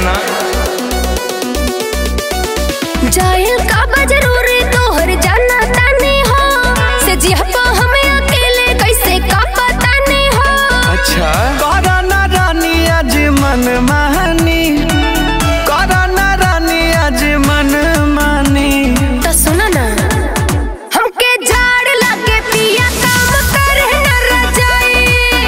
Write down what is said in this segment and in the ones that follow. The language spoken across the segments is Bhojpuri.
ना जाइल का बा जरूरी तोहर जाना तानी हो से जिहपा हमें अकेले कैसे का पता नहीं हो अच्छा करना रानी आज मन मानी करना रानी आज मन मानी तो सुना ना हमके झाड़ लगे पिया काम करे न रजाई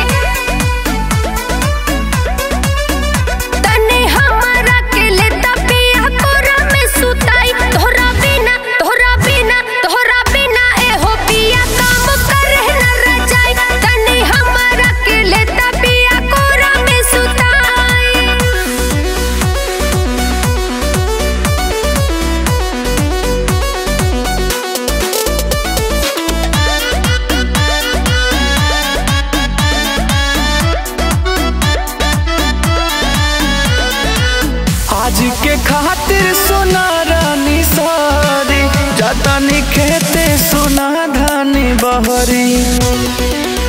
तने हमारा के लेता पिया कोरा में सुताई तोहरा बिना तोहरा बिना तोहरा बिना ए हो पिया काम करे न रजाई तने हमारा के लेता पिया कोरा में सुताई आज के खातिर सोना रानी सारी जतनी खेते सोना धानी बहरी